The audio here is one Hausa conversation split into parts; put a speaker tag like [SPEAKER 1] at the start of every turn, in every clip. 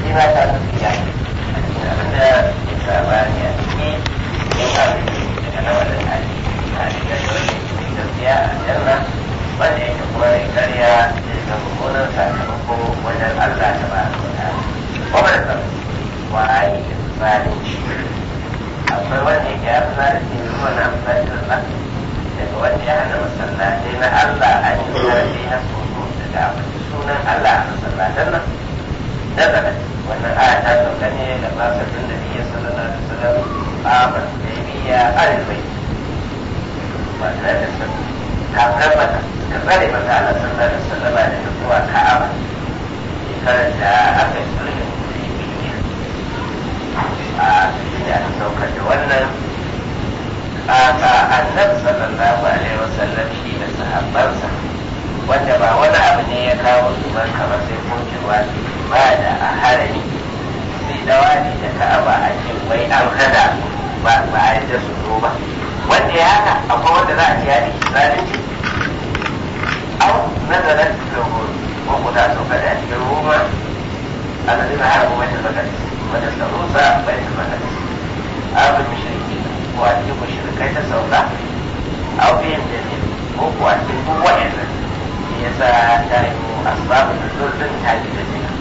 [SPEAKER 1] ma ta nufi ya abinda ya saba ne a ciki yin abin daga na wannan hali na shiga da wani gaskiya a janna wanda yake kuma ya karya zai ga mummunan sakamako wajen Allah ta ba da wata kuma da kan waye zalunci akwai wanda yake ya fi zalunci ne kuma na amfani da Allah daga wanda ya hana masallatai na Allah an yi zarafi na soso daga abinci sunan Allah a masallatan nan nazarin wannan aya ta sauka ne da basatun da biyu sallallahu alaihi wasallam a masaibiya arzai wannan da sun kafin mata ka tsare mata Allah sallallahu alaihi wasallam da zuwa Ka'aba shekarar da aka yi sulhin Hudaybiya a da aka saukar da wannan a annabi sallallahu alaihi wasallam shi da sahabbansa wanda ba wani abu ne ya kawo su barka ba sai kokewa ba da a harami sai dawa ne da ka'aba a ce wai an hada ba ba a yadda su zo ba wanda ya haka akwai wanda za a ce ya ne zalunci au nazarar lohor ko ku ta sauka da cikin roma a da zina haramu mai tabbatar wanda ta rusa bai tabbatar abin mashirki ko a cikin mashirkai ta sauka au biyan da ne ko ko a cikin kowa yanzu yasa ta yi asbabun nuzul din ta ji da jina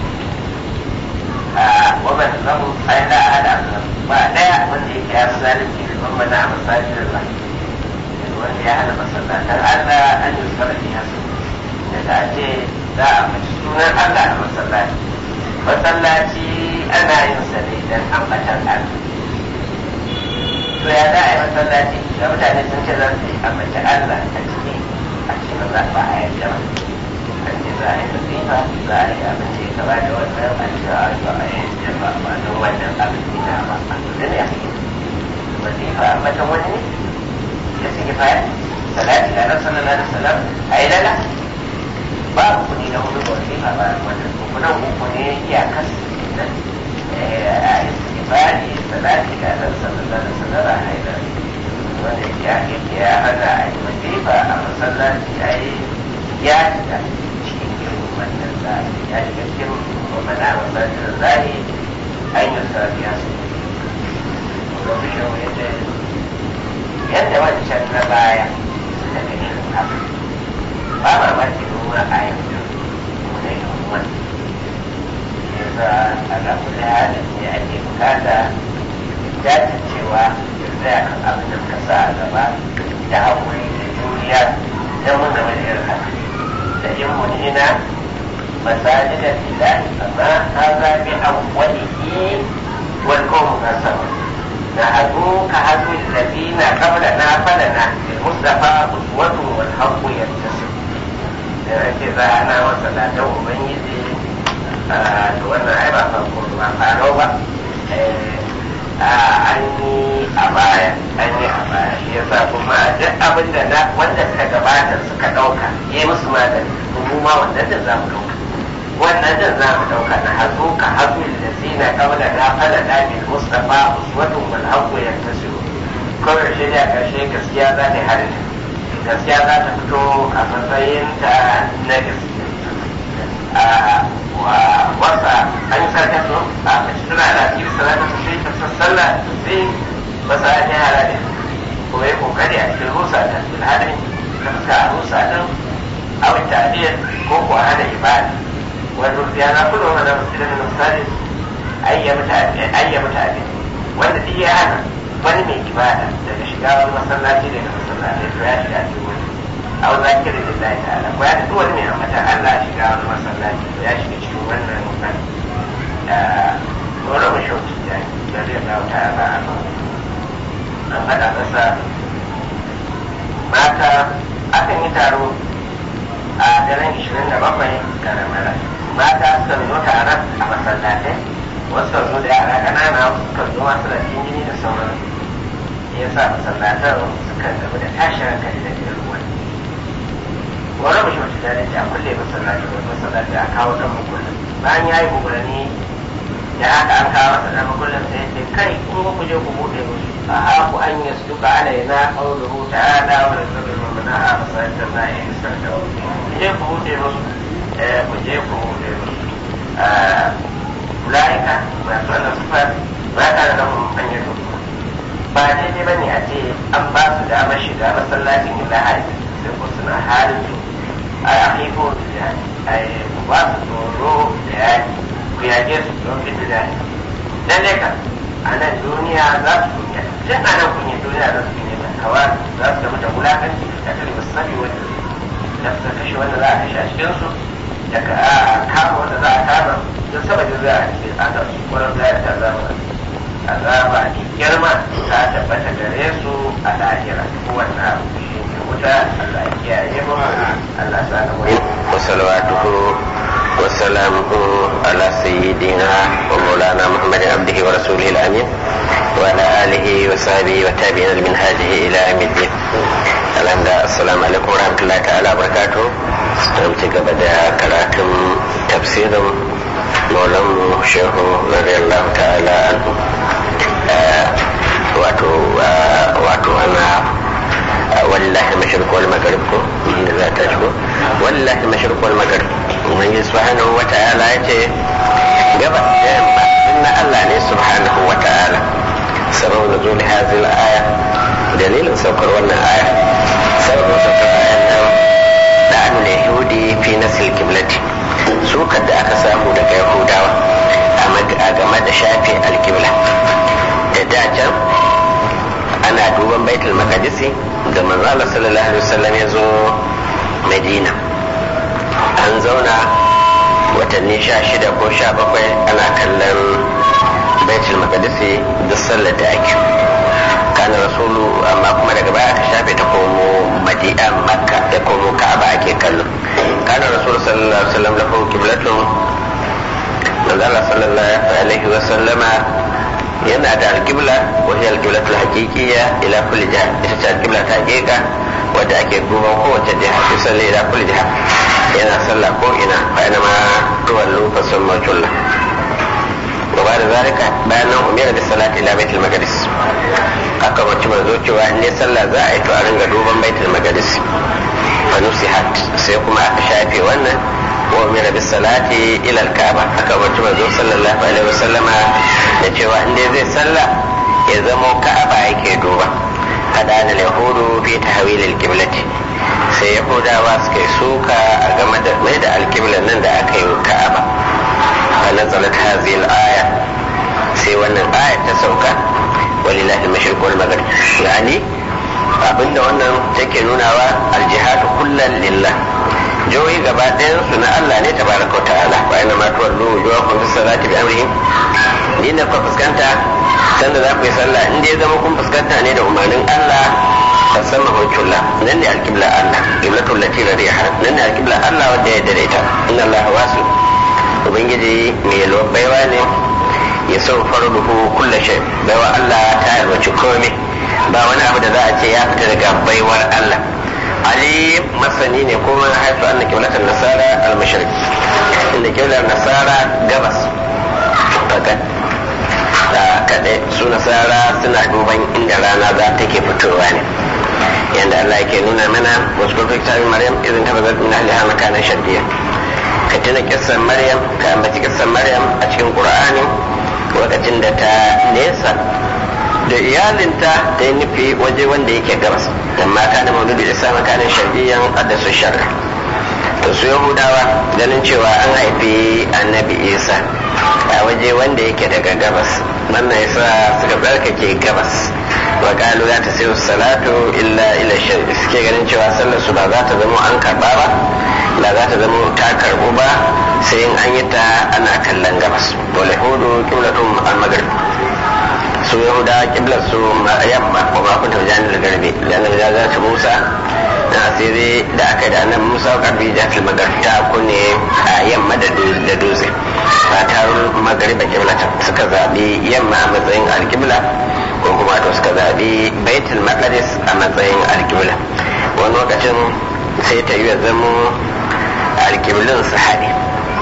[SPEAKER 1] a wannan zamu ai da hada ba daya wanda yake ya zalunci da ban mana masajin Allah wanda ya hada masallatan Allah an yi sarrafi hasu daga ce za a mace sunan Allah a masallaci masallaci ana yin sa ne dan ambatan Allah to ya za a yi masallaci ga mutane sun ce za su yi ambatan Allah a ciki a cikin za ba a yadda ba an ce za a yi nasifa za a yi abin da ya gaba da wannan an ce a yi ba a yadda ba ba don wannan abin da ba a da ne a cikin nasifa matan wani ne ya suke faya salati da nan sallallahu alaihi wasallam a yi lala ba kuɗi na hudu da wasifa ba wannan kuɗin uku ne iyakar nan a yi suke faya ne salati da nan sallallahu alaihi wasallam a yi lala wanda ya yake ya hana a yi masifa a masallaci a yi ya shiga cikin irin wannan zai ya shiga cikin mana a masallacin zai an yi sabiya su domin yau yadda yadda wancan na baya suka ga irin haka ba mamaki noma a yanzu da yin wani yasa a ga kula halin ne ake bukata jajircewa tsaya kan abin da ka sa a gaba da haƙuri da juriya don mun zama da irin haka da in munina masajidan lillahi amma hadha bi awwalihi wal qawmu kasaba na hadu ka hadu alladhina qablana falana bil mustafa uswatun wal haqqu yantasib da ake za ana wasa da ubangiji da wannan ai ba farko ba faro ba an yi a baya an yi a baya shi yasa kuma duk abin da na wanda suka gabata suka ɗauka yi musu magani to mu ma wannan din za mu ɗauka wannan din za mu ɗauka na hazo ka hazo da zina kabla na fala da bil mustafa uswatun wal haqqu yantasiru kawai shi da karshe gaskiya za ta harin gaskiya za ta fito a matsayin ta na gaskiya wasa an yi sarka su a mace tana da cikin salata su sai ta sassalla sai masa ya yara ne ko ya kokari a cikin rusa ta bilhadin ta fuska a rusa din awin ta'adiyar ko ko hana ibada wanda ya na kullum wanda musulmi na misali ayyama ta'adiyar wanda duk ya hana wani mai ibada daga shiga wani masallaci daga masallaci to ya shiga cikin wani aw zakirin lillahi ta'ala ko ya duk wani mai ambata Allah shiga wani masallaci to ya shiga cikin wannan wannan dole mu shauki da da zai dawo ta'ala an faɗa masa mata akan yi taro a daren 27 ga ramara mata suka zo taron a masallatai wasu kan zo da yara ƙanana wasu kan zo masu da jini da sauran ya sa masallatan suka gaba da tashin hankali da irin wani wani mashi wata jari a kulle masallaci wani masallaci a kawo dan makullin bayan ya yi umarni da haka an kawo masa dan makullin sai ce kai kun ku je ku buɗe musu a haku an yi su duka alaina qawluhu ta'ala wa rasulul mu'mina a masallacin na yi sarka ku je ku buɗe musu ku je ku buɗe musu la'ika masu wannan sufar ba ta da lahun an yi ba daidai ba ne a ce an ba su damar shiga masallacin yin lahari sai ko suna halin a akiko da jihadi a yi ba su tsoro da yaki ku yage su don fita da yaki lalle ka a nan duniya za su kunya tun a nan kunya duniya za su kunya hawa za su gama da wulakanci da kalmar sani wanda da suka kashe wanda za a kashe a cikin su da ka kama wanda za a kama don saboda za a ce a ga su kwarar za a ta zama azaba ne girma ta tabbata gare su a lahira kowanne abu shi ne wuta Allah ya kiyaye mu Allah sa ga mu
[SPEAKER 2] وصلواته وسلامه على سيدنا ومولانا محمد عبده ورسوله الامين وعلى اله وصحبه وتابعين لمنهاجه الى يوم الدين الحمد السلام عليكم ورحمه الله تعالى وبركاته don ci gaba da karatun tafsirin maulanmu shehu radiyallahu ta'ala anhu wato wato ana wallahi mashriq wal maghrib ko inda za ta shigo wallahi mashriq wal maghrib ubangiji subhanahu wa ta'ala yace gabas da yamma inna Allah ne subhanahu wa ta'ala sabab nuzul hadhihi al-aya dalilin saukar wannan aya sabab saukar ayan nan da'anul yahudi fi nasl qiblati sukar da aka samu daga yahudawa a game da shafe alkibla da dacan ana duban baitul maqdisi da manzala sallallahu alaihi wasallam ya zo madina an zauna watanni sha shida ko sha bakwai ana kallon baitul maqdisi da sallar da ake kana rasulu amma kuma daga baya aka shafe ta komo madina makka da komo ka'aba ake kallo kana rasulu sallallahu alaihi wasallam lahu qiblatun manzala sallallahu alaihi wasallama yana da alƙibla wa hiya alƙiblatul haqiqiyya ila kulli jiha ita ce alƙibla ta haƙiƙa wadda ake duban kowace jiha fi salli ila kulli jiha yana sallah ko ina fa ina ma tuwallu fa summa julla wa ba da zalika bayan nan umira da salati ila baitul maqdis aka wacce manzo cewa in ne sallah za a yi to a ringa duban baitul maqdis fa nusihat sai kuma aka shafe wannan wa umira bis salati ila al-kaaba aka wacce manzo sallallahu alaihi wasallama da cewa in dai zai sallah ya zamo ka'aba yake duba kada da yahudu fi tahwil al-qiblati sai yahudawa suka yi suka a game da mai da alkiblan nan da aka yi ka'aba fa nazalat hadhihi al-aya sai wannan aya ta sauka walillahi al-mashriq wal maghrib yani abinda wannan take nunawa al-jihad kullan lillah joyi gaba ɗayan su na Allah ne tabaraka wa ta'ala wa ina ma tuwallu wujuhakum bis salati bi amrihi ni na fuskanta sanda za ku yi sallah in dai zama kun fuskanta ne da umarnin Allah fa sama hujjulla nan ne alqibla Allah qiblatul lati radiha nan ne alqibla Allah wanda ya daidaita inna Allah wasu ubangiji mai yalwar baiwa ne ya sau farduhu kulla shay baiwa Allah ta yarwaci komai ba wani abu da za a ce ya fita daga baiwar Allah ali masani ne kuma haifu anna kiblatan nasara al-mashriq inda kiblar nasara gabas fakat da kaɗai su nasara suna duban inda rana za ta ke fitowa ne yadda Allah yake nuna mana wasu kurfi tabi maryam idan ta bazar min ahliha makanan shaddiya ka tuna kissan maryam ka ambaci kissan maryam a cikin qur'ani lokacin da ta nesa da iyalinta ta yi nufi waje wanda yake gabas amma kana maududu isa makanan shaddiyan addasu sharri to su yahudawa ganin cewa an haifi annabi isa a waje wanda yake daga gabas wannan yasa suka tsarkake gabas wa kalu za ta sayo salatu illa ila shari suke ganin cewa sallar su ba za ta zama an karba ba ba za ta zama ta karbu ba sai in an yi ta ana kallon gabas wal yahudu qiblatum al maghrib su yahuda kiblar su yamma wa ma kunta janil garbi lanna da za ta musa na asiri da aka yi da annabi musa karbi jafil maghrib ta kunne a yamma da dutse fatar magariba kiblata suka zaɓi yamma a matsayin alkibla ko kuma to suka zaɓi baitul maqdis a matsayin alkibla wani lokacin sai ta yi zamo alkiblin su haɗe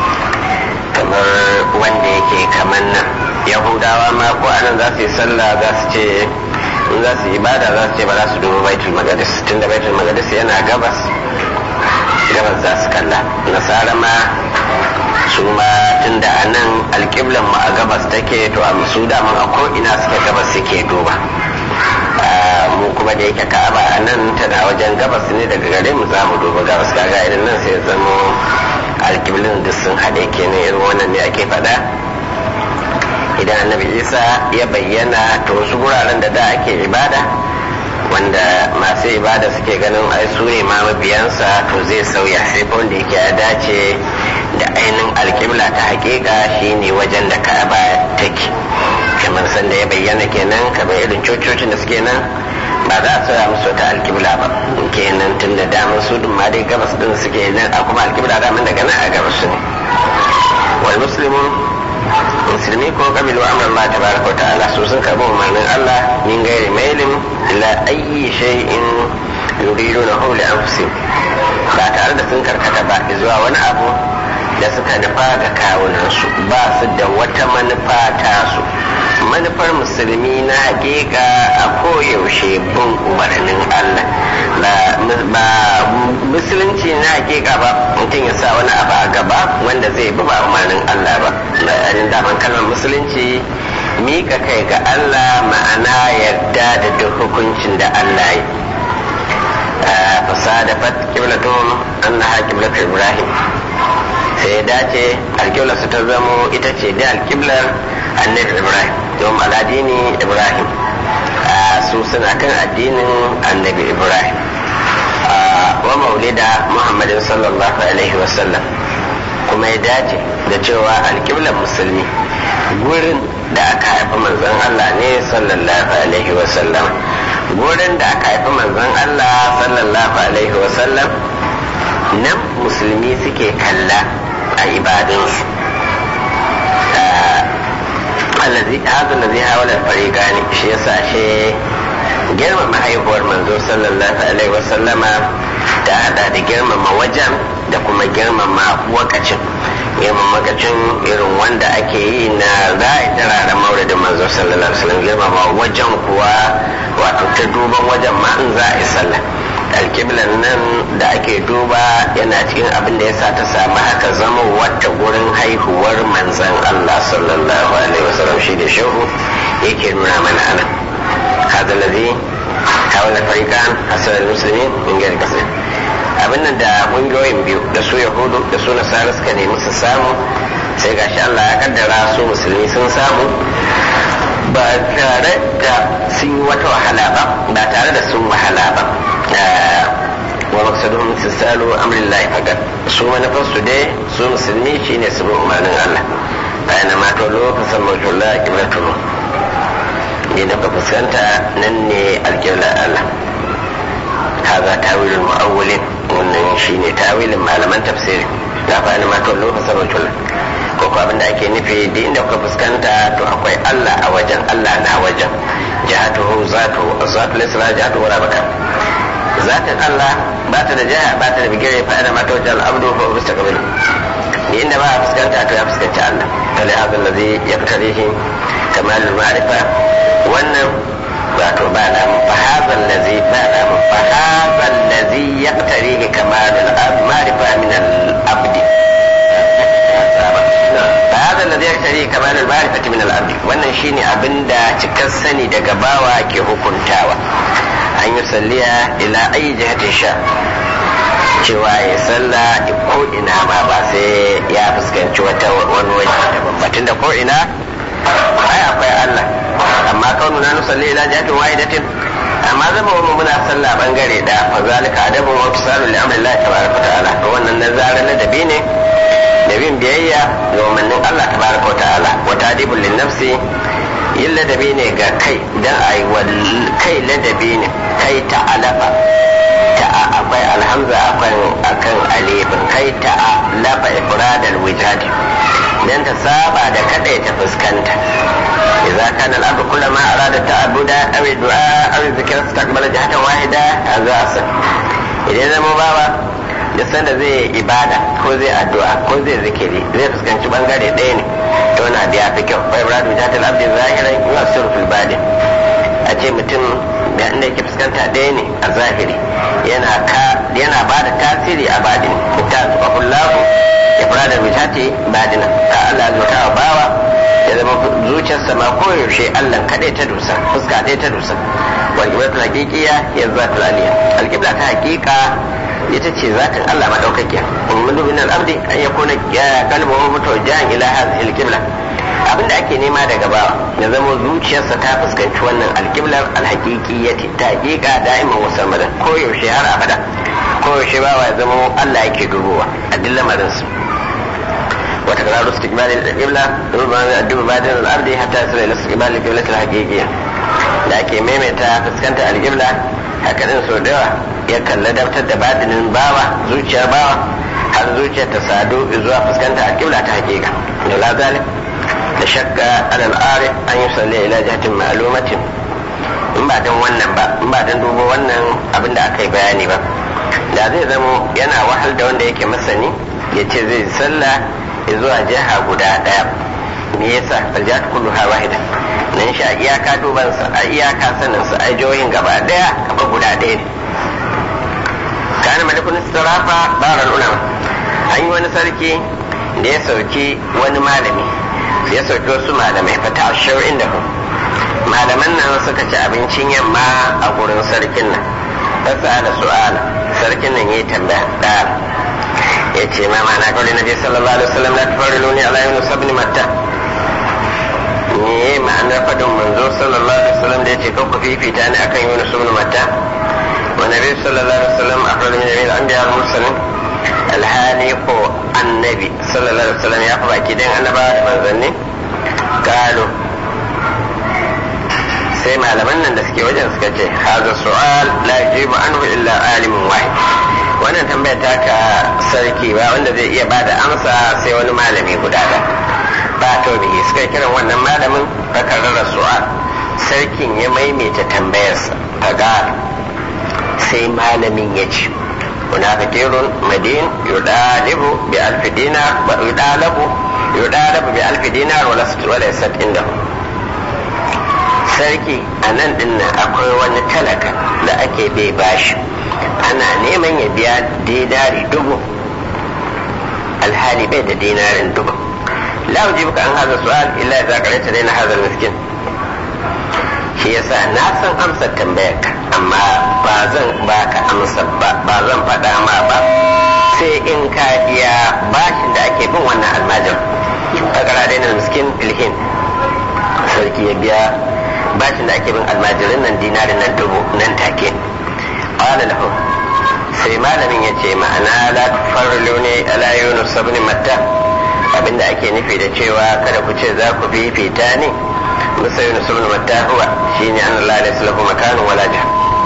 [SPEAKER 2] kamar wanda yake kamar nan yahudawa ma ko anan za su yi sallah za su ce in za su yi ibada za su ce ba za su duba baitul maqdis tunda baitul maqdis yana gabas gabas za su kalla nasara ma su ma tun da a nan alƙiblan mu a gabas take to a su daman a ko'ina suke gabas suke duba mu kuma da yake ka'aba a nan tana wajen gabas ne daga gare mu za mu duba gabas kaga irin nan sai zamo alƙiblin duk sun haɗe kenan irin wannan ne ake faɗa idan annabi isa ya bayyana to wasu guraren da da ake ibada wanda masu ibada suke ganin ai su ne ma mabiyansa to zai sauya sai wanda yake ya dace da ainihin alƙibla ta hakika shine wajen da ka'aba take kamar sanda ya bayyana kenan kamar irin cococin da suke nan ba za a sauya musu wata alƙibla ba kenan tun da damar su ma dai gabas din suke nan a kuma alƙibla daman daga nan a gabas ne wal muslimun musulmi ko kabilu amran Allah tabaraka ta'ala su sun karbi umarnin Allah min gairi mailin ila ayyi shay'in yuriduna hu li anfusihim ba tare da sun karkata ba zuwa wani abu da suka nufa ga kawunansu ba su da wata manufa tasu manufar musulmi na hakika a koyaushe bin umarnin Allah ba musulunci na hakika ba mutum ya sa wani abu a gaba wanda zai bi ba umarnin Allah ba yayin daman kalmar musulunci mika kai ga Allah ma'ana yarda da duk hukuncin da Allah yi fasadafat qiblatum annaha qiblatu ibrahim sai ya dace alƙiblar su ta zamo ita ce da alƙiblar annabi ibrahim don aladini ibrahim su suna kan addinin annabi ibrahim wa maulida muhammadin sallallahu alaihi wasallam kuma ya dace da cewa alƙiblar musulmi gurin da aka haifi manzon allah ne sallallahu alaihi wasallam gurin da aka haifi manzon allah sallallahu alaihi wasallam nan musulmi suke kalla a ibadunsu allazi hada allazi hawala fariqani shi yasa shi girmama haihuwar manzo sallallahu alaihi wasallama ta hada da girmama wajen da kuma girmama wakacin girmama wakacin irin wanda ake yi na za'a tarara maulidin manzo sallallahu alaihi wasallam girmama wajen kuwa wato ta duban wajen ma in za a yi sallah alkiblan nan da ake duba yana cikin abin da yasa ta samu haka zama wata gurin haihuwar manzan Allah sallallahu alaihi wasallam shi da shehu yake nuna mana ana hada ladhi hawala fariqan hasal muslimin min gari kasar abin nan da kungiyoyin biyu da su yahudu da su nasara suka nemi su samu sai gashi Allah ya kaddara su musulmi sun samu ba tare da sun yi wata wahala ba ba tare da sun wahala ba wa maksaduhum tisalu amrillahi faqat su manufar su dai su musulmi shine su bi umarnin Allah bayan ma to lokacin mawjullah qiblatu ne da ka fuskanta nan ne alqibla Allah هذا تاويل المؤولين wannan shine tawilin malaman tafsiri da fa ma to lokacin mawjullah ko ko abinda ake nufi duk inda kuka fuskanta to akwai Allah a wajen Allah na wajen jihatuhu zatu zatu lisra jihatu wala baka zatin Allah ba ta da jiha ba ta da bigire fa ana mata wajen al'abdu fa bisa kabilu ni inda ba a fuskanta to ya fuskanci Allah kale hadal ladhi yaqtarihi kamalul ma'rifa wannan wato ba da fa hadal ladhi ba da fa hadal ladhi yaqtarihi kamalul ma'rifa min al-abdi فهذا الذي يقتضي كمال المعرفة من العبد wannan shine abin da cikar sani daga bawa ke hukuntawa an yi salliya ila ayi jihatin sha cewa ya salla ko ina ma ba sai ya fuskanci wata wani waje daban batun da ko ina ai akwai Allah amma kaunu na nusalli ila jihatin wahidatin amma zama wa muna sallah bangare da fa zalika adabu wa tisalu li amri Allah tabaraka ta'ala to wannan nazarin ladabi ne da bin biyayya ga umarnin Allah tabaraka ta'ala wa tadibul lin nafsi yin ladabi ne ga kai dan ai kai ladabi ne kai ta'alafa ta akwai alhamza akwai akan alifin kai ta'alafa ifradal wijad dan ta saba da kada ta fuskanta idza kana al-amru kullama arada ta'abuda aw du'a aw zikra istaqbala jihatan wahida hadha asal idan zama bawa da sanda zai ibada ko zai addu'a ko zai zikiri zai fuskanci bangare ɗaya ne to na da yafi kyau fa ibrahim jatal abdi zahiran yusiru fil badin a ce mutum da inda yake fuskanta ɗaya ne a zahiri yana ka yana ba da tasiri a badin ta tuqahullahu ibrahim ba da bijati badina a Allah zuta wa bawa ya zama zuciyarsa ma koyaushe Allah kaɗai ta dusa fuska ɗaya ta dusa wal qiblatul haqiqiyya ya zatul aliyya al qibla ta haqiqa ita ce zatin Allah madaukakiya umman min al abdi an yakuna qalbuhu mutawajjihan ila hadhihi al qibla abinda ake nema daga bawa ya zama zuciyarsa ta fuskanci wannan alƙiblar alhaƙiƙiyyati ta haƙiƙa da'iman wasu madan koyaushe har abada koyaushe bawa ya zama Allah yake dubowa a duk lamarinsu wata kararu su tikbali da ƙibla duba badin al'ardi hatta su ila su tikbali ƙiblatul haƙiƙiyya da ake maimaita fuskanta alƙibla haka din sau da yawa ya kalla daftar da badinin bawa zuciyar bawa har zuciyar ta sadu zuwa fuskanta alƙibla ta haƙiƙa da la zalik da shakka alal arif an yi salli ila jihatin ma'lumatin in ba dan wannan ba in ba dan dubo wannan abin da aka yi bayani ba da zai zamo yana wahal da wanda yake masani ya ce zai sallah zuwa jiha guda daya me yasa aljat kullu ha wahida nan shi a iyaka duban sa a iyaka sanin sa a jihohin gaba daya kaba guda daya ne kana malikun istirafa baral ulama an yi wani sarki da ya sauki wani malami ya sauki wasu malamai fata ashir inda ku malaman nan suka ci abincin yamma a gurin sarkin nan fasa da su'ala sarkin nan ya tambaya ɗaya ya ce ma mana kawai na je sallallahu alaihi wasallam la tafarilu ni ala yunus ibn matta me ma'anar fadin manzo sallallahu alaihi wasallam da ya ce kanku fifita ne akan yunus ibn matta wa nabi sallallahu alaihi wasallam akhbar min al-anbiya al-mursalin alhali ko annabi sallallahu alaihi wasallam ya fi baki dan annabawa da manzanni galo sai malaman nan da suke wajen suka ce haza su'al la yajibu anhu illa alimun wahid wannan tambaya ta ka sarki ba wanda zai iya bada amsa sai wani malami guda da ba to bihi suka kiran wannan malamin fakarrar su'al sarkin ya maimaita tambayarsa kaga sai malamin ya ce هناك كثير مدين يدالب بألف دينار يدالب يدالب بألف دينار وليست عنده sarki a nan din akwai wani talaka da ake bai bashi ana neman ya biya dinari dubu alhali bai da dinarin dubu la ujibuka an haza su'al illa idza qara'ta dayna hadha miskin shi yasa na san amsar tambayarka amma ba zan baka amsa ba ba zan faɗa ma ba sai in ka biya bashin da ake bin wannan almajin a ƙaradai na miskin filhin sarki ya biya bashin da ake bin almajirin nan dinarin nan dubu nan take qala lahu sai malamin ya ce ma'ana la tufarrilu ne ala yunus ibn matta abinda ake nufi da cewa kada ku ce za ku fifita ne musa yunus ibn matta huwa shine an Allah da sulhu makanu wala jah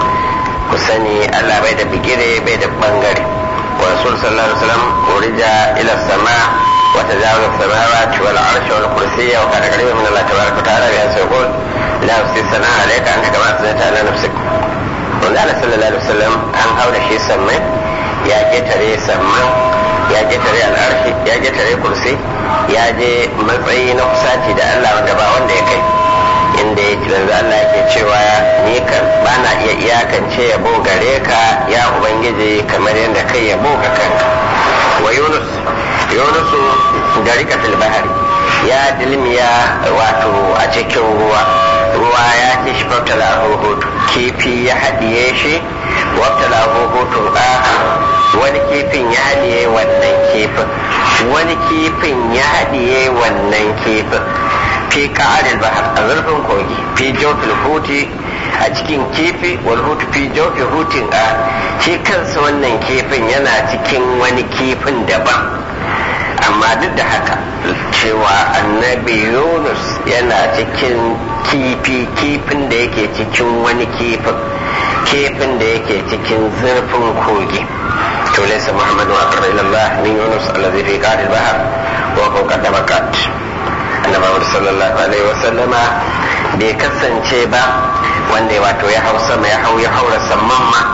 [SPEAKER 2] ku sani Allah bai da bigire bai da bangare wa rasul sallallahu alaihi wasallam urija ila sama wa tajawaza samawati wal arsh wal kursiyya wa kana qariban min Allah tabaraka wa ta'ala ya sai qul la usi sana alayka anta kama sanata ala nafsik wanda Allah sallallahu alaihi wasallam an haura shi sammai ya ketare samman ya ketare al'arshi ya ketare kursi ya je matsayi na kusaci da Allah wanda ba wanda ya kai inda ya yanzu Allah yake cewa ni kan ba na iya iyakance yabo gare ka ya ubangiji kamar yadda kai yabo ga kanka wa yunus yunusu da rika fil bahari ya dilmiya wato a cikin ruwa ruwa ya ci shi faftala hutu kifi ya haɗiye shi waftala hutu wani kifin ya haɗiye wannan kifin wani kifin ya haɗiye wannan kifin fi ka'adil bahar a zurfin kogi fi jofil huti a cikin kifi wal hutu fi jofil hutin a shi kansa wannan kifin yana cikin wani kifin daban amma duk da haka cewa annabi yunus yana cikin kifi kifin da yake cikin wani kifin kifin da yake cikin zurfin kogi to laysa muhammadu aqrab ila allah min yunus alladhi fi qa'd al-bahr wa huwa qad bakat annabi sallallahu alaihi wa sallama bai kasance ba wanda wato ya hau sama ya hau ya haura samman ma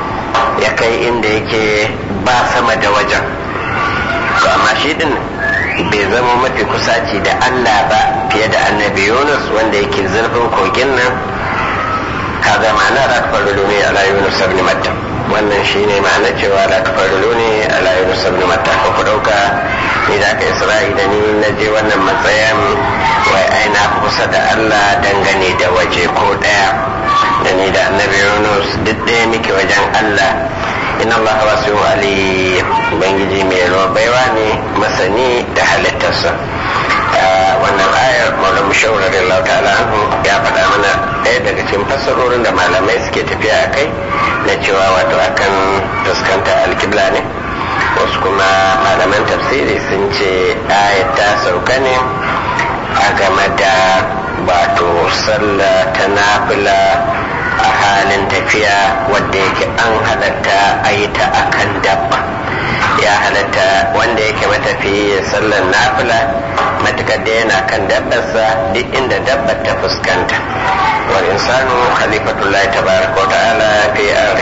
[SPEAKER 2] ya kai inda yake ba sama da wajen to amma shi din bai zama mafi kusaci da Allah ba fiye da annabi Yunus wanda yake zurfin kogin nan ka zama na da faru ne ala Yunus ibn Matta wannan shine ma'ana cewa la tafarru ne ala Yunus ibn Matta ko ku dauka ni da aka isra'i da ni na je wannan matsayin wai ai na kusa da Allah dangane da waje ko ɗaya da ni da annabi Yunus duk ɗaya muke wajen Allah inna Allah wasu ali ubangiji mai ruwa baiwa ne masani da halittarsa wannan ayar maula mushawar Allah ta'ala anhu ya faɗa mana ɗaya daga cikin fassarorin da malamai suke tafiya a kai na cewa wato akan fuskanta alkibla ne wasu kuma malaman tafsiri sun ce ayat ta sauka ne a game da wato sallah ta nafila a halin tafiya wadda yake an halatta a yi ta akan dabba ya halatta wanda yake matafi sallar nafila matukar da yana kan dabbarsa duk inda dabbar ta fuskanta wal insanu khalifatullahi tabaraka wa ta'ala fi ardi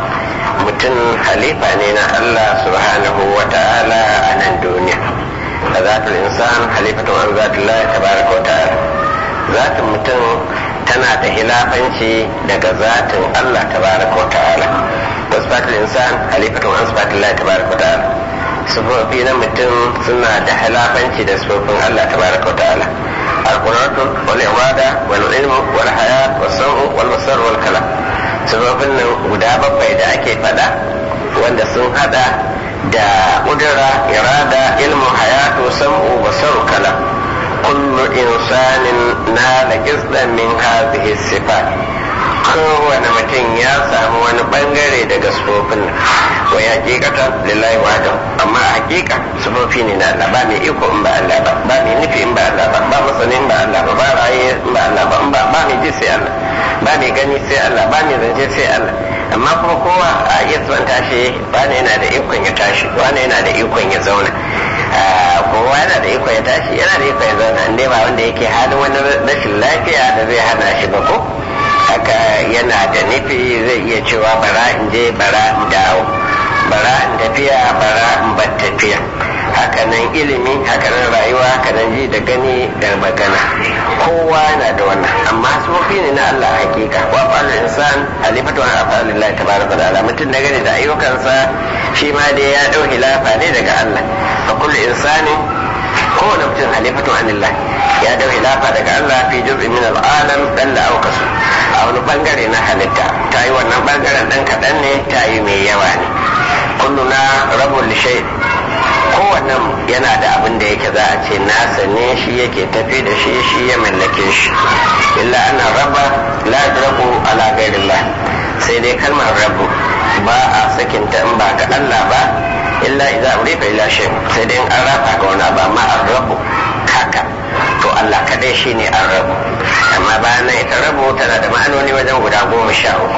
[SPEAKER 2] mutum halifa ne na Allah subhanahu wa ta'ala a nan duniya da zatul insan halifatun an zatullahi tabaraka wa ta'ala zatin mutum tana da hilafanci daga zatin Allah tabaraka wa ta'ala wasfatul insan halifatun an sifatullahi tabaraka wa ta'ala sufofi na mutum suna da hilafanci da sufofin Allah tabaraka wa ta'ala القدرة والإرادة والعلم والحياة والسمع والبصر والكلام sufofin nan guda bakwai da ake faɗa wanda sun hada da ƙudura irada ilmu hayatu sam'u basaru kala kullu insanin na da gizdan min hadhihi sifat kowane mutum ya samu wani bangare daga sufofin nan wa ya hakikata lillahi wahda amma a hakika sufofi ne na Allah ba mai iko in ba Allah ba ba mai nufi in ba Allah ba ba masanin ba Allah ba ba raye in ba Allah ba ba ba mai ji sai Allah ba mai gani sai Allah ba mai zance sai Allah amma kuma kowa a iya tsanta shi wani yana da ikon ya tashi wani yana da ikon ya zauna kowa yana da ikon ya tashi yana da ikon ya zauna inda ba wanda yake halin wani rashin lafiya da zai hana shi ba ko haka yana da nufi zai iya cewa bara in je bara in dawo bara in tafiya bara in bar tafiya hakanan ilimi hakanan rayuwa hakanan ji da gani da magana kowa yana da wannan amma sufofi ne na Allah hakika wa fa'al insan halifatu an afalillah tabaraka wa ta'ala mutum na gani da ayyukansa shi ma dai ya dau hilafa ne daga Allah fa kullu insani kowane mutum halifatu anillah ya dau hilafa daga Allah fi juz'in min al-alam dalla aw kasu a wani bangare na halitta ta yi wannan bangaren dan kaɗan ne ta yi mai yawa ne kulluna rabul shay kowannen yana da abin da yake za a ce nasa ne shi yake tafi da shi shi ya mallake shi illa ana raba la rabu ala ghairillah sai dai kalmar rabu ba a sakinta in ba ga Allah ba illa idza urifa ila shay sai dai an rafa ga wani ba amma an rabu kaka to Allah kadai shine an rabu amma bayan nan ita rabu tana da ma'anoni wajen guda goma sha uku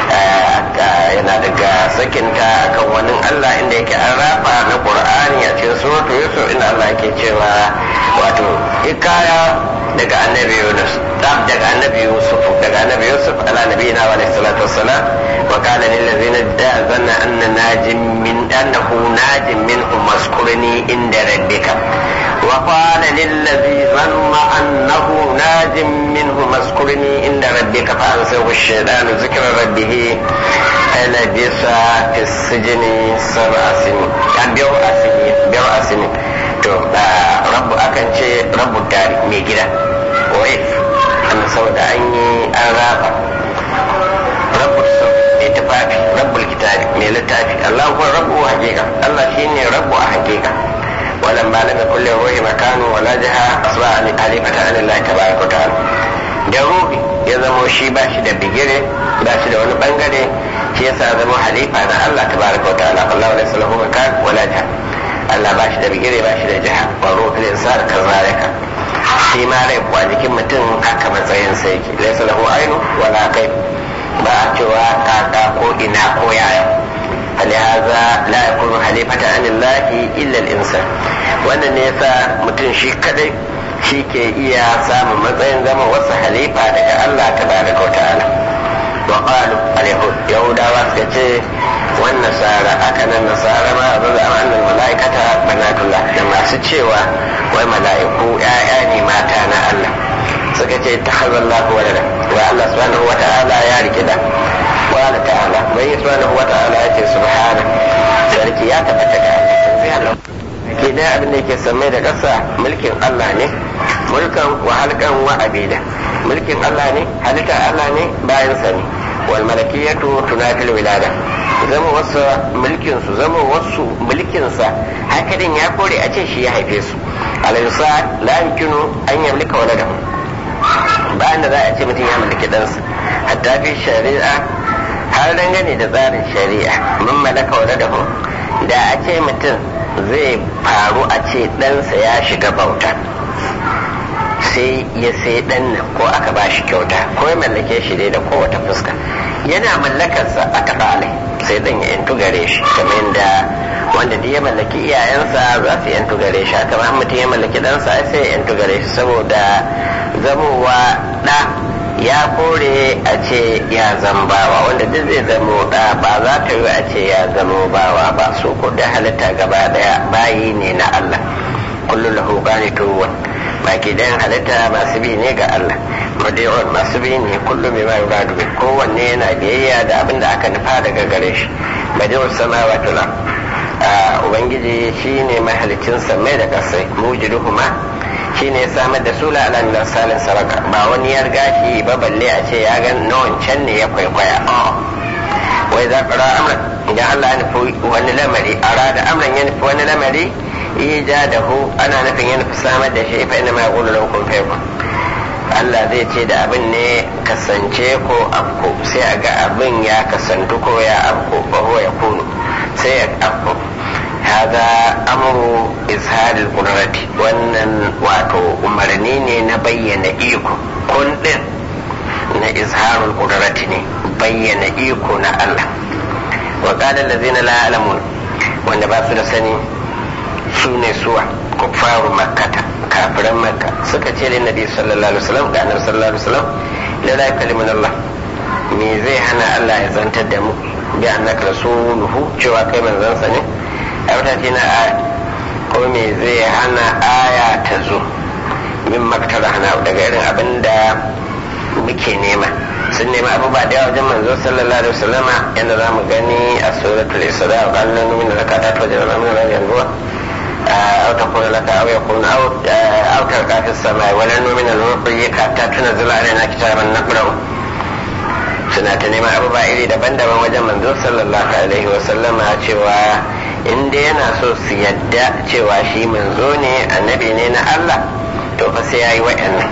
[SPEAKER 2] yana daga sakinta akan wani Allah inda yake an rafa na Qur'ani a cikin suratu Yusuf inda Allah yake cewa wato ikaya daga annabi Yunus daga annabi Yusuf daga annabi Yusuf ala nabiyina wa alaihi salatu wassalam wa qala lil ladzina da'anna anna najim min annahu najim minhum maskurni inda rabbika wa qala lil ladzi zanna annahu najim minhum maskurni inda rabbika fa ansahu ash-shaytanu zikra rabbih لبث في السجن سبع سنين كان بيو أسنين بيو أسنين to rabu akan ce rabu dari mai gida waif an saboda an yi an raba rabu mai tufafi rabu kitabi mai littafi Allah kuwa rabu hakika Allah shine rabu a hakika walan ba lam yakul lahu ruhi makanu wala jaha asba an halifata an Allah tabaraka ta'ala da ruhi ya zamo shi ba shi da bigire ba shi da wani bangare shi yasa zama halifa na Allah tabaraka wa ta'ala Allah wa laysa makan wala jaha Allah ba shi da bigire ba shi da jiha wa ruhul insan kazalika shi ma rai kuwa jikin mutum haka matsayin sa yake laysa lahu ainu wala kai ba a cewa kaka ko ina ko yaya فلهذا لا يكون خليفة عن الله إلا الإنسان wannan ne yasa mutum shi kadai shi ke iya samun matsayin zama wasu halifa daga Allah ta baraka wa ta'ala wa qalu al-yahud yahudawa suka ce wan nasara aka nan nasara ma azza an annal malaikata banatullah da masu cewa wai mala'iku ya'ya ne mata na Allah suka ce takhazallahu walada wa Allah subhanahu wa ta'ala ya rike da قال تعالى من سبحانه وتعالى يأتي سبحانه ذلك يا تفتك sai Allah ke dai abin da yake sammai da ƙasa mulkin Allah ne mulkan wa halkan wa abida mulkin Allah ne halitta Allah ne bayan sa ne wal malakiyatu tunatil wilada zama wasu mulkin su zama wasu mulkin sa hakanin ya kore a ce shi ya haife su alaysa la yumkinu an yamlika waladahu bayan da za a ce mutum ya mallaki ɗansa hatta fi shari'a har dangane da tsarin shari'a mun malaka waladahu da a ce mutum zai faru a ce ɗansa ya shiga bauta sai ya sai ɗan nan ko aka ba shi kyauta ko ya mallake shi dai da kowace fuska yana mallakarsa a taɓa alai sai ɗan ya yantu gare shi kamar yadda wanda duk ya mallaki iyayensa za su yantu gare shi haka ma mutum ya mallaki ɗansa sai ya yantu gare shi saboda zamowa ɗa ya kore a ce ya zambawa wanda duk zai zamo da ba za ta yi a ce ya zamo bawa ba su ko da halitta gaba daya bayi ne na Allah kullu lahu qanitun baki dayan halitta masu bi ne ga Allah madi'un masu bi ne kullum mai mai yuradu bi kowanne yana biyayya da abin da aka nufa daga gare shi madi'un samawati la ubangiji shine mahalicin samai da kasai mujiduhuma shi ne ya samar da sula ala min salin saraka ba wani ya riga shi ba balle a ce ya ga na wancan ne ya kwaikwaya wai za ƙara amran idan Allah ya nufi wani lamari a rada amran ya nufi wani lamari ija da hu ana nufin ya nufi samar da shi fa ina ma yaqulu lahu kun fayakun Allah zai ce da abin ne kasance ko afko sai a ga abin ya kasantu ko ya afko ba ya kunu sai ya afko هذا أمر إظهار القدرة wannan wato umarni ne na bayyana iko kun din na izharul qudrati ne bayyana iko na Allah wa qala allazina la ya'lamun wanda ba su da sani su ne suwa kuffaru makkata kafiran makka suka ce lin nabi sallallahu alaihi wasallam ga annabi sallallahu alaihi wasallam la la yukallimuna Allah me zai hana Allah ya zantar da mu bi annaka rasuluhu cewa kai manzon sa ne a wata ce na aya ko me zai hana aya ta zo min maktara hana daga irin abin da muke nema sun nema abubuwa da yawa wajen manzo sallallahu alaihi wasallama yadda za mu gani a suratul isra wa qala min zakata ta wajen min rajul ruwa أو تقول لك أو يكون أو أو تلقى في السماء ولن نؤمن لرقيك حتى تنزل علينا كتابا نقرأه suna ta neman abubuwa iri daban-daban wajen manzo sallallahu alaihi wasallama cewa in dai yana so su yadda cewa shi manzo ne annabi ne na Allah to fa sai yayi wa'annan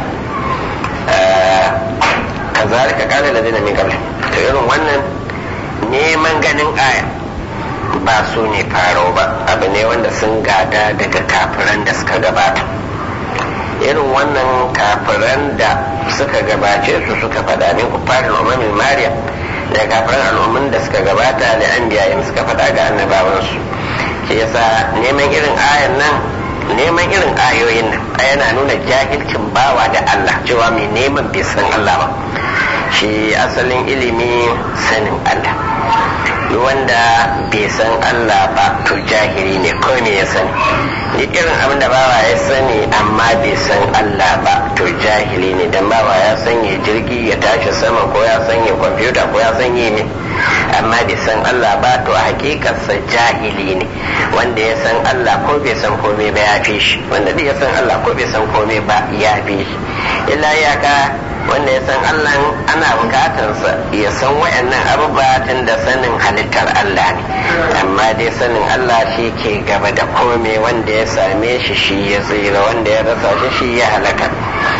[SPEAKER 2] kazalika qala ladina min qabl to irin wannan neman ganin aya ba su ne faro ba abu ne wanda sun gada daga kafiran da suka gabata irin wannan kafiran da suka gabace su suka faɗa min kufarin umamin mariya da kafiran al'ummin da suka gabata da an biyayen suka faɗa ga annabawansu shi yasa neman irin ayan nan neman irin ayoyin nan yana nuna jahilcin bawa da Allah cewa mai neman bai san Allah ba shi asalin ilimi sanin Allah wanda bai san Allah ba to jahili ne ko me ya sani duk irin abin da bawa ya sani amma bai san Allah ba to jahili ne dan bawa ya sanya jirgi ya tashi sama ko ya sanya kwamfuta ko ya sanya ne amma bai san Allah ba to a hakikarsa jahili ne wanda ya san Allah ko bai san komai ba ya fi shi wanda ya san Allah ko bai san komai ba ya fi shi illa iyaka wanda ya san Allah ana bukatarsa ya san wayannan abubuwa tun da sanin halittar Allah ne amma dai sanin Allah shi ke gaba da komai wanda ya same shi shi ya tsira wanda ya rasa shi shi ya halaka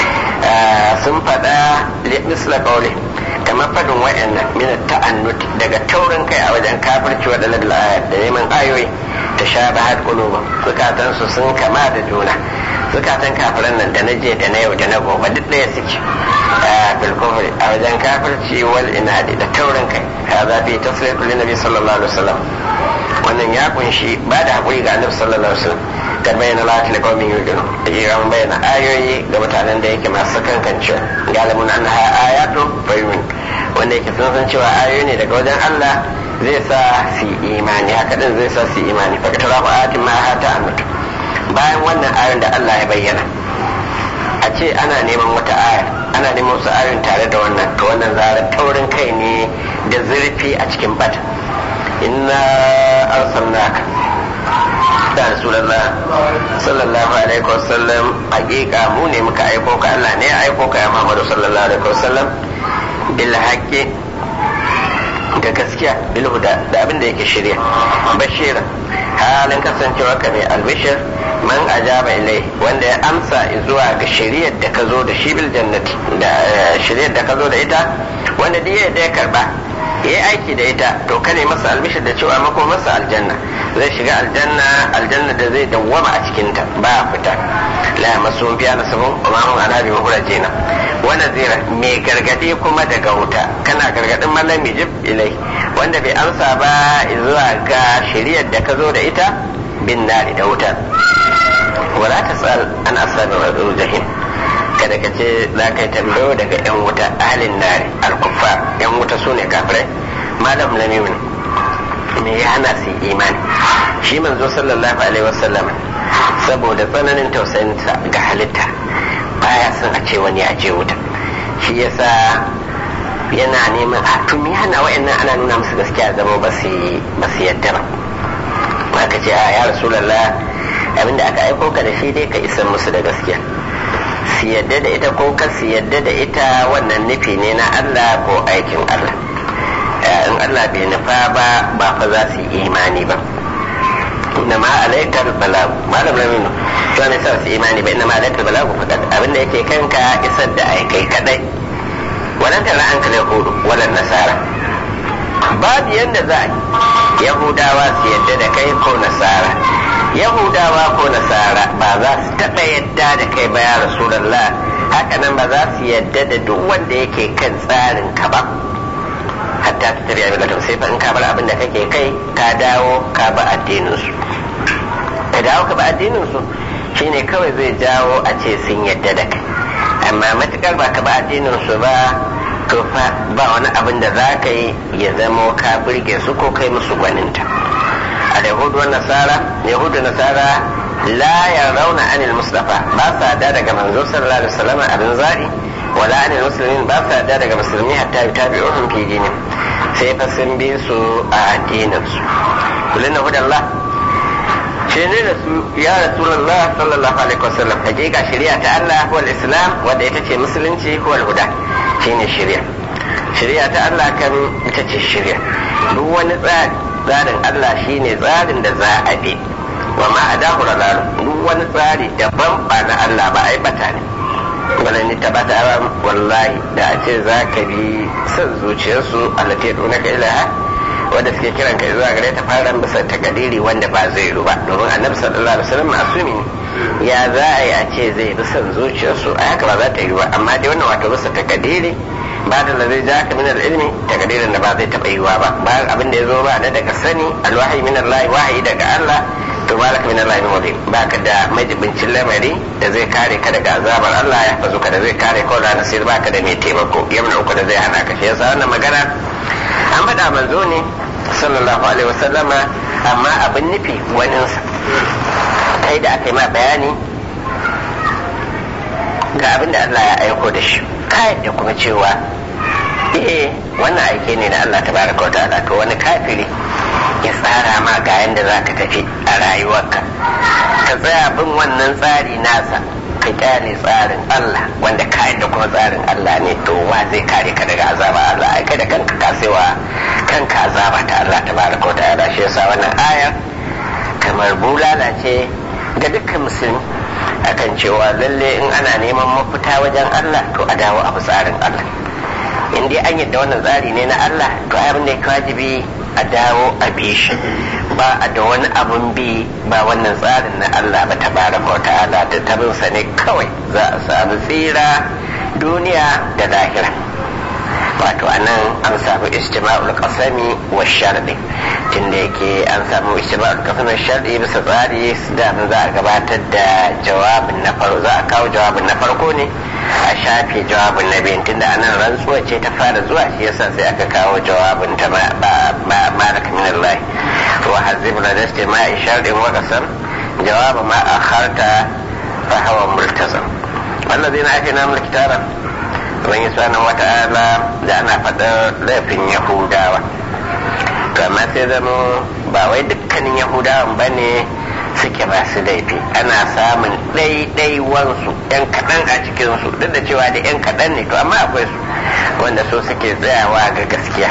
[SPEAKER 2] sun faɗa misla kauli kamar faɗin wayannan min ta'annut daga taurin kai a wajen kafirci waɗannan da neman ayoyi ta sha bahar qulubum zukatansu sun kama da juna zukatan kafiran nan da na je da na yau da na gobe duk ɗaya suke bil kufri a wajen kafirci wal inadi da taurin kai ya zafi tafsir lin nabi sallallahu alaihi wasallam wannan ya kunshi ba da hakuri ga annabi sallallahu alaihi wasallam da bayyana lati da qaumin yuqinu da iran bayyana ayoyi ga mutanen da yake masu kankancewa galibun annaha ayatu bayyun wanda yake sun san cewa ayoyi ne daga wajen Allah zai sa su imani haka din zai sa su imani fa katara fa ayatin ma hata annatu bayan wannan ayoyin da Allah ya bayyana a ce ana neman wata aya ana neman wasu ayoyin tare da wannan to wannan zara taurin kai ne da zurfi a cikin bata inna arsalnaka da rasulullah sallallahu alaihi wasallam hakika mu ne muka aiko ka Allah ne ya aiko ka ya Muhammadu sallallahu alaihi wasallam bil haqqi da gaskiya bil huda da abin da yake shirya bashira halin kasancewa ka ne albishir man ajaba ilai wanda ya amsa zuwa ga shiriyar da ka zo da shi bil jannati da shiriyar da ka zo da ita wanda duk da ya karba ya yi aiki da ita to kane masa albishir da cewa mako masa aljanna zai shiga aljanna aljanna da zai dawwama a cikinta ba fita la masu biya na sabon kuma hun anabi mahurajina wanda zira mai gargadi kuma daga wuta kana gargadin malami jib ilai wanda bai amsa ba zuwa ga shiriyar da ka zo da ita bin nari da wuta wala ta tsal an asabi wa jahim kada ka ce za ka yi tambayo daga yan wuta ahalin nari alkufa yan wuta su ne kafirai malam lamimin me ya hana su imani shi manzo sallallahu alaihi wasallam saboda tsananin tausayinsa ga halitta baya son a ce wani ya je wuta shi yasa yana neman a tumi hana wa'annan ana nuna musu gaskiya zama ba su yadda ba aka ce a ya rasulallah abinda aka aiko ka da shi dai ka isar musu da gaskiya su yadda da ita ko ka su yadda da ita wannan nufi ne na Allah ko aikin Allah in Allah bai nufa ba ba fa za su yi imani ba inna ma alaikar balagu malam laminu to ne sa su imani ba inna ma alaikar balagu fakat abinda yake kanka isar da aikai kadai walan tara an kala yahudu walan nasara babu yadda za a yahudawa su yadda da kai ko nasara yahudawa ko nasara ba za su taɓa yadda da kai ba ya rasulallah hakanan ba za su yadda da duk wanda yake kan tsarin ka ba hatta ta tarbiya mai latin sai fa in ka bar abin da kake kai ka dawo ka ba addinin su ka dawo ka ba addinin su shine kawai zai jawo a ce sun yadda da kai amma matukar ba ka ba addinin su ba to fa ba wani abin da za ka yi ya zamo ka burge su ko kai musu gwaninta a yahudu nasara yahudu nasara la yarawna anil mustafa ba sa da daga manzo sallallahu alaihi wasallam abin za'i wala anil muslimin ba sa da daga musulmi hatta yutabi'uhum fi dinin sai fa sun bi su a addinin su kullun hudallah shi ne da su ya rasulullah sallallahu alaihi wasallam hakika shari'a ta Allah wal islam wanda ita ce musulunci wal huda shine shari'a shari'a ta Allah kan ita ce shari'a duk wani tsari tsarin Allah shine tsarin da za a bi wa ma adahu ralalu duk wani tsari daban ba na Allah ba ai bata ne wala ni tabata wallahi da a ce za ka bi son zuciyarsu allati dunaka ilaha wanda suke kiran ka zuwa gare ta fara bisa takadiri wanda ba zai yi ba domin annabi sallallahu alaihi wasallam masumi ne ya za a yi a ce zai bi son zuciyarsu a haka ba za ta yi ba amma dai wannan wato bisa takadiri ba da zai ja ka min ilmi takadirin da ba zai taɓa yiwa ba bayan abin da ya zo ba da daga sani alwahi min Allah wahayi daga Allah to malaka min Allah min ba ka da majibincin lamari da zai kare ka daga azabar Allah ya fazo ka da zai kare ka da nasir ba ka da mai taimako yamna uku da zai hana ka shi yasa wannan magana an faɗa manzo ne sallallahu alaihi wasallama amma abin nufi waninsa kai da aka yi ma bayani ga abin da Allah ya aiko da shi kayan da kuma cewa eh wannan aike ne na Allah tabaraka wa ta'ala to wani kafiri ya tsara ma ga yanda za ka tafi a rayuwarka ka tsaya bin wannan tsari nasa ka kyale tsarin Allah wanda kayan da kuma tsarin Allah ne to wa zai kare ka daga azaba Allah ai kai da kanka ka wa kanka azaba ta Allah tabaraka wa ta'ala shi yasa wannan ayar kamar bulala ce ga dukkan musulmi akan cewa lalle in ana neman mafita wajen Allah to a dawo a tsarin Allah in dai an yadda wannan tsari ne na Allah to abin da ya wajibi a dawo a bi shi ba a da wani abun bi ba wannan tsarin na Allah ba ta bara wa ta'ala da tabinsa ne kawai za a samu tsira duniya da lahira wato anan an samu istima'ul qasami wa sharɗi tunda yake an samu istima'ul qasami wa sharɗi bisa tsari da za a gabatar da jawabin na farko za a kawo jawabin na farko ne a shafe jawabin na biyun tunda anan rantsuwa ce ta fara zuwa shi yasa sai aka kawo jawabin ta malak min Allah wa hazib la istima'i sharɗin wa qasam jawab ma akharta fa hawa multazam والذين آتيناهم الكتاب ubangiji subhanahu wata'ala da ana faɗar laifin yahudawa to amma sai zama ba wai dukkan dukkanin yahudawan ba ne suke ba su laifi ana samun ɗaiɗaiwansu yan kaɗan a cikinsu duk da cewa da yan kaɗan ne to amma akwai su wanda so suke tsayawa ga gaskiya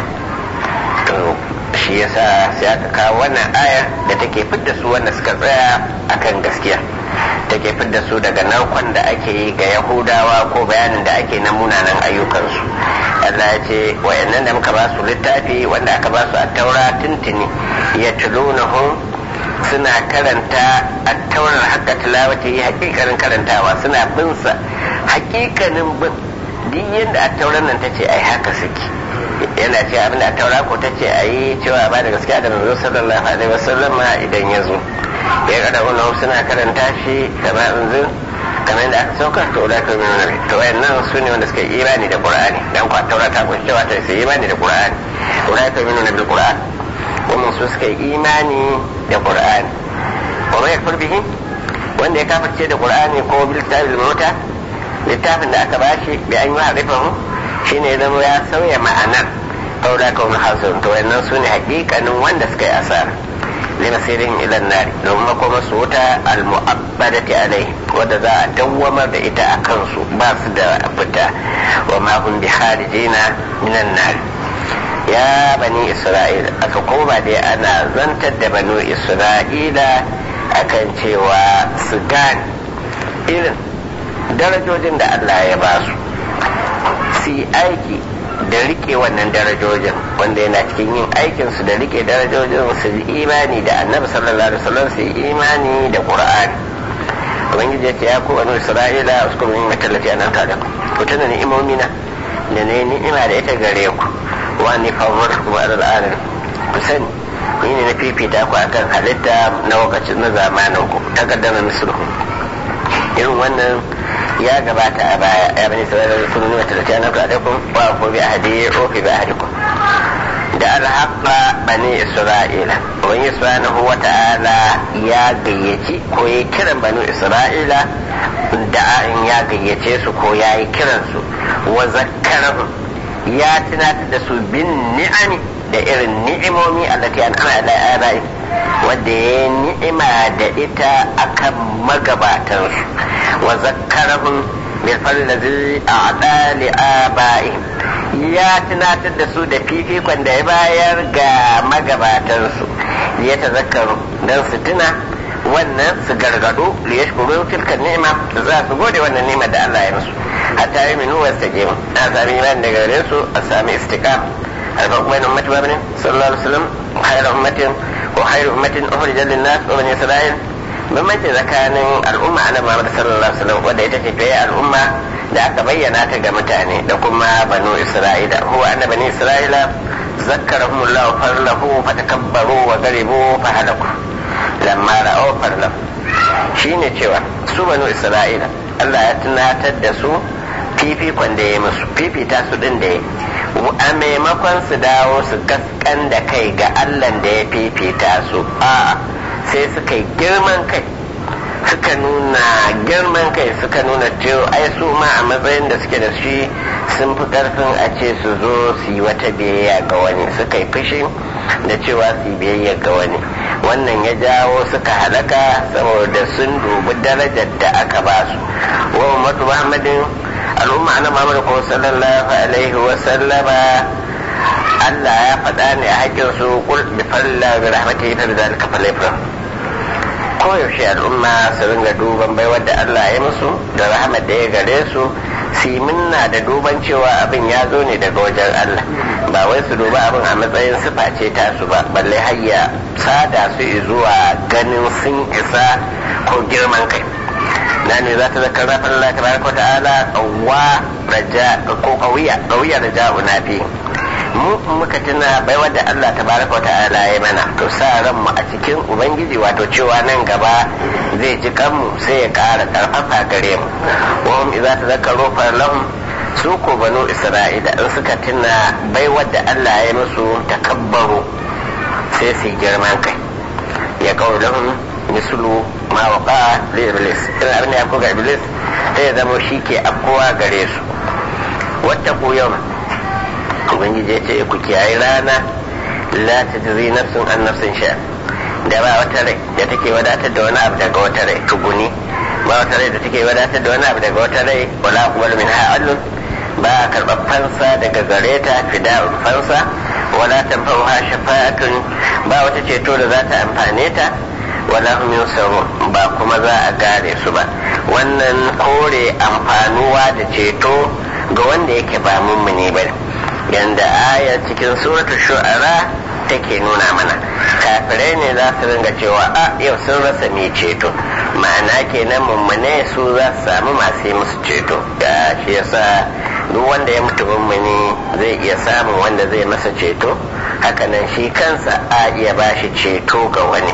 [SPEAKER 2] shi yasa sai aka kawo wannan aya da take fidda su wanda suka tsaya akan gaskiya take fidda su daga narkon da ake yi ga yahudawa ko bayanin da ake na munanan ayyukansu Allah ya ce wayannan da muka ba su littafi wanda aka ba su a taura tuntuni ya tulunahum suna karanta a taurar haka tilawata yi hakikanin karantawa suna bin sa hakikanin bin duk yadda a taurar nan ta ce ai haka suke yana ce abin da taura ko ta ce a yi cewa ba da gaskiya da manzo sallallahu alaihi wasallam idan ya zo ya kada wannan suna karanta shi kama yanzu kamar yadda aka sauka to da kai mai to wayannan su ne wanda suka yi imani da qur'ani dan kwa taura ta kunshi cewa ta su yi imani da qur'ani to da kai mai bil qur'an wannan su suka yi imani da qur'ani wa mai yakfur bihi wanda ya kafirce da qur'ani ko bil kitabil mauta littafin da aka bashi bi an yi harifahu shine ya zama ya sauya ma'anar faula ka wani hasun to wannan su ne hakikanin wanda suka yi asara lima sirin ilan nari domin makoma su wuta al-mu'abbadati alai wadda za a dawwamar da ita a kansu ba su da fita wa ma hum bi kharijina minan nari ya bani isra'ila aka koma dai ana zantar da banu isra'ila akan cewa su gane irin darajojin da Allah ya ba su su yi aiki da rike wannan darajojin wanda yana cikin yin aikin su da rike darajojin su yi imani da annabi sallallahu alaihi wasallam su yi imani da qur'ani ubangiji ya ce ya ku banu isra'ila uskuru min matallati an anta da ku tuna ni'imomi na da ne ni'ima da ita gare ku wa ni fawwarku wa al'alamin ku sani ni ne na fifita ku akan halitta na lokacin na zamanin ku takaddama misluhu irin wannan ya gabata a baya ya bani sauran da kunu nuna talatin na alaikum wa ku bi ahadi ko fi bi ahadikum da alhaqa bani isra'ila wani subhanahu wa ta'ala ya gayyaci ko ya kiran bani isra'ila da in ya gayyace su ko ya yi kiran su wa zakkarahum ya tunatar da su bin ni'ami da irin ni'imomi allati an ana ala abai wadda ya ni'ima da ita akan magabatansu wa zakkarahum bil fallazi a'da li abaihim ya tunatar da su da fifikon da ya bayar ga magabatansu ya tazakkaru dan su tuna wannan su gargado li yashkuru tilka ni'ima za su gode wannan ni'ima da Allah ya musu hatta yi minu wasu ta gemu a sami iman daga gare su a sami istiqam الفرق بين أمة محمد صلى الله عليه وسلم خير أمة وخير أمة أخرجت للناس وبني إسرائيل bambanci tsakanin al'umma na Muhammad sallallahu alaihi wasallam wanda ita ce fiye al'umma da aka bayyana ta ga mutane da kuma banu Isra'ila huwa anna bani Isra'ila zakkarahum Allah farlahu fatakabbaru wa garibu fa halaku lamma ra'aw farlahu shine cewa su banu Isra'ila Allah ya tunatar da su fifikon da ya musu fifita su din da ya a maimakon su dawo su gaskan da kai ga Allah da ya fifita su a sai suka yi girman kai suka nuna girman kai suka nuna cewa ai su ma a matsayin da suke da shi sun fi karfin a ce su zo su yi wata biyayya ga wani suka yi fushi da cewa su yi biyayya ga wani wannan ya jawo suka halaka saboda sun dubi darajar da aka ba su wa ummatu muhammadin al'umma na Muhammad ko sallallahu alaihi wa sallama Allah ya faɗa ne a hakkin su kul bi falla bi rahmatihi fa bidhalika falyafrah ko yaushe al'umma su ringa duban baiwar da Allah ya musu da rahmat da ya gare su su yi minna da duban cewa abin ya zo ne daga wajen Allah ba wai su duba abin a matsayin sifa ce ta su ba balle hayya sada su zuwa ganin sun isa ko girman kai na ne za ta zakar rafin Allah ta baraka ta'ala wa raja ko kawiya kawiya raja na fi mu muka tuna bai wadda Allah ta baraka ta'ala ya mana to sa ran mu a cikin ubangiji wato cewa nan gaba zai ji kanmu sai ya ƙara karfafa gare mu wa hum idza tazakkaru fa lahum su ko banu isra'ila in suka tuna bai wadda Allah ya musu takabbaru sai su girman kai ya kawo lahum mislu ma waka li iblis in abin da ya ga iblis sai ya zama shi ke afkowa gare su wata ku yau ubangiji ya ce ku kiyaye rana la tajzi nafsun an nafsin sha da ba wata rai da take wadatar da wani abu daga wata rai tuguni ba wata rai da take wadatar da wani abu daga wata rai wala kuma min ha'allun ba a karɓar fansa daga gare ta fida'un fansa wala tanfa'uha shafa'atun ba wata ceto da za ta amfane ta wala hum yunsarun ba kuma za a gare su ba wannan kore amfanuwa da ceto ga wanda yake ba mummuni ba yanda aya cikin suratul shu'ara take nuna mana kafirai ne za su ringa cewa a yau sun rasa mai ceto ma'ana kenan mummune su za su samu masu yi musu ceto da shi yasa duk wanda ya mutu mummuni zai iya samun wanda zai masa ceto hakanan shi kansa a iya bashi ceto ga wani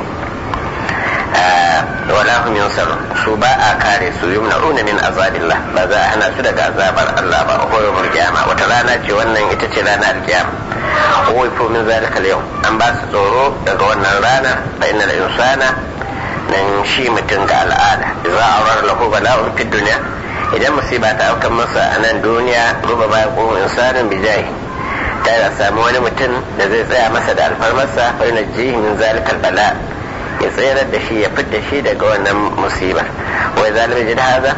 [SPEAKER 2] wala hum yunsarun su ba a kare su yumna'una min azabillah ba za a hana su daga azabar Allah ba ko yawmul qiyama wata rana ce wannan ita ce ranar alkiyama wai ko min zalika yau an ba su tsoro daga wannan rana fa innal insana nan shi mutum ga al'ada idza awrar lahu bala'un fid dunya idan musiba ta aukan masa a nan duniya ruba ba ko insanin bijahi ta da samu wani mutum da zai tsaya masa da alfarmarsa fa yunjihi min zalikal bala' ya tsayar da shi ya fidda shi daga wannan musibar wai zalimi jin haza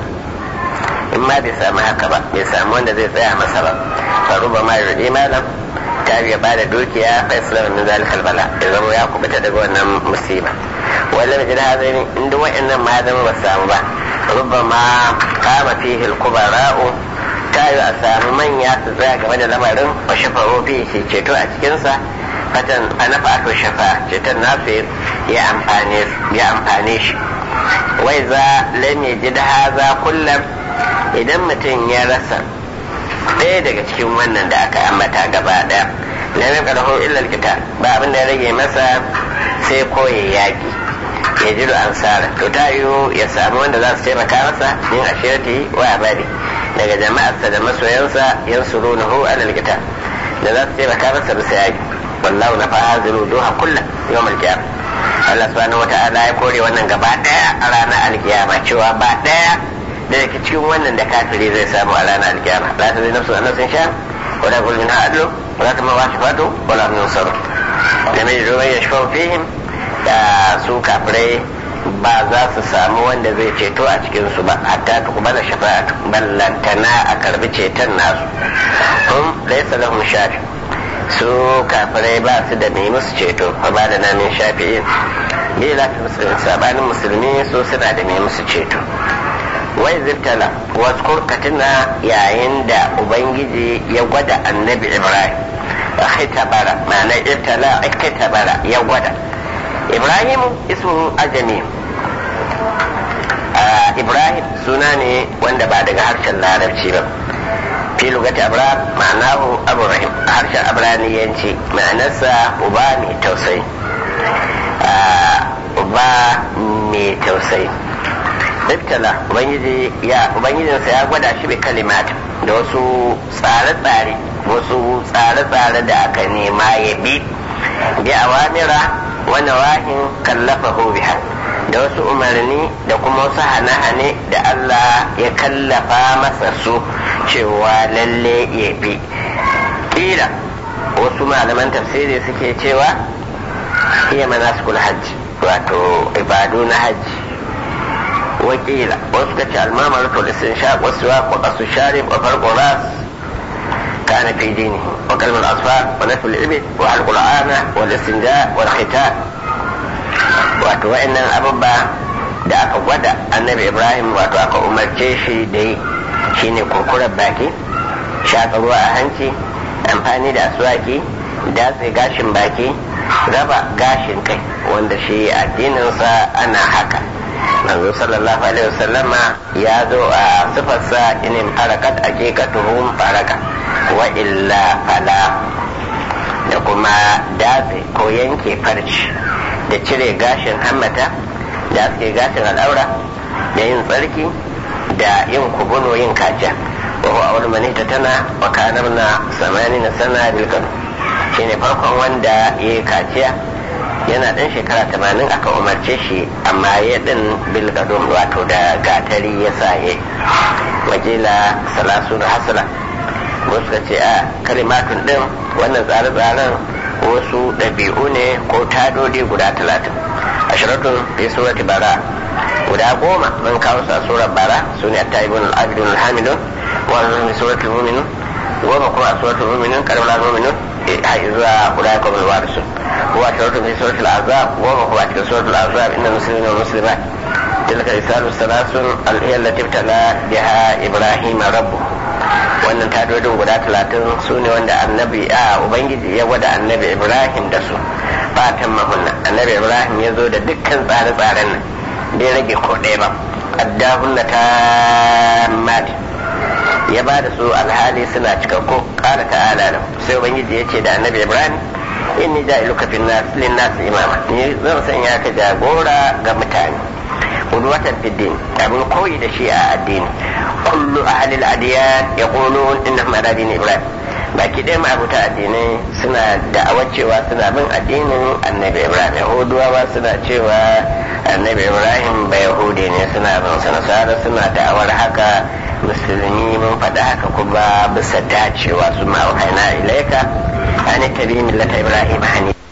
[SPEAKER 2] in ma bai samu haka ba bai samu wanda zai tsaya masa ba faru ba ma yurdi malam ta biya ba da dukiya fa islam min zalikal bala ya zama ya kubuta daga wannan musiba wai lam jin haza ne inda wa'annan ma zama ba samu ba rubba ma kama fihi al-kubara'u ta yi a samu manya su tsaya game da lamarin wa shafa'o fi shi ceto a cikinsa fatan ana fa'atu shafa ceton nasu ya amfane shi wai za lam yajid haza kullum idan mutum ya rasa ɗaya daga cikin wannan da aka ambata gaba ɗaya lam yaqdahu illa alkitab ba abin da ya rage masa sai koyi yaki ya ji ansara to ta yiwu ya samu wanda za su taimaka masa min ashirati wa abadi daga jama'arsa da masoyansa yansurunahu alal kitab da za su taimaka masa bisa yaki wallahu na fahaziru duha kulla yawm al-qiyamah Allah subhanahu wata'ala ya kore wannan gaba daya a ranar alkiyama cewa ba daya da yake cikin wannan da kafiri zai samu a ranar alkiyama la ta zai nafsu an nafsin sha wala kul min ha'adlu wala ta mawa shafatu wala min saru da mai ruwan ya shafa fihim da su kafirai ba za su samu wanda zai ceto a cikin su ba hatta ta kuma da shafa'atu ballantana a karbi ceton nasu hum laysa lahum shafi su kafirai ba su da mai musu ceto fa ba da namin shafi'in bi lafi musulmi sabanin musulmi su suna da mai musu ceto wai ziftala wasu kurkatina yayin da ubangiji ya gwada annabi ibrahim khitabara ma'ana ibtala khitabara ya gwada ibrahim ismu ajami ibrahim suna ne wanda ba daga harshen larabci ba fi lugati abraham ma'anahu abu rahim a harshen abraniyanci ma'anarsa uba mai tausayi uba mai tausayi ibtala ubangiji ya ubangijinsa ya gwada shi bi kalimat da wasu tsare-tsare wasu tsare-tsare da aka nema ya bi bi awamira wa nawahin kallafahu biha da wasu umarni da kuma wasu hane-hane da Allah ya kallafa masa su cewa lalle ya bi ƙila wasu malaman tafsiri suke cewa iya manasikul hajji wato ibadu na hajji wakila wasu ka ce almamar to lisin sha wasu wa ko kasu share wa farko ras kana fi dini wa kalmar asfar wa nafi al-ibid wa al-qur'ana wa al-istinja wa al-khitan wato wa'annan abubba da aka gwada annabi ibrahim wato aka umarce shi da yi shine kurkurar baki shaƙa ruwa a hanci amfani da aswaki datse gashin baki raba gashin kai wanda shi addininsa ana haka manzo sallallahu alaihi wasallama ya zo a sifarsa inin farakat aqiqatuhum faraka wa illa fala da kuma datse ko yanke farci da cire gashin hammata da aske gashin al'aura da yin tsarki da yin kubuno yin kaciya wa huwa awwal man tana wa kana na samani na sana bil kanu shine farkon wanda ya kaciya yana dan shekara tamanin aka umarce shi amma ya din bil kadum wato da gatari ya sa ya wajila salasu da hasala wasu ka ce a kalimatun din wannan tsare-tsaren wasu ɗabi'u ne ko tadodi guda talatin ashiratun fi surati bara guda goma mun kawo sa surar bara su ne attaibun al-abidun al-hamidun wa fi suratul mu'minun goma kuma a suratul mu'minun karamar mu'minun har zuwa guda kuma al-warisu wa ashiratun fi suratul azab goma kuma a cikin suratul azab inna muslimin wa muslimat تلك رسالة ثلاث هي التي ابتلى بها إبراهيم ربه wannan tadodin guda talatin su ne wanda annabi a ubangiji ya gwada annabi ibrahim da su fatan mahunna annabi ibrahim ya zo da dukkan tsare-tsaren nan bai rage ko ɗaya ba addahunna ta mati ya ba da su alhali suna cikakku kala ta'ala lahu sai ubangiji ya ce da annabi ibrahim inni ja'iluka fin nas lin nas imama ni zan sanya ka jagora ga mutane qudwatan fid din abin koyi da shi a addini kullu ahli al-adiyan yaqulun innahum ala din ibrahim baki ɗaya ma'abuta addinai suna da'awar cewa suna bin addinin annabi ibrahim yahuduwa suna cewa annabi ibrahim ba yahudi ne suna bin sa nasara suna da'awar haka musulmi mun faɗi haka kuma bisa dacewa su ma'aukaina ilaika an tabi millata ibrahim hani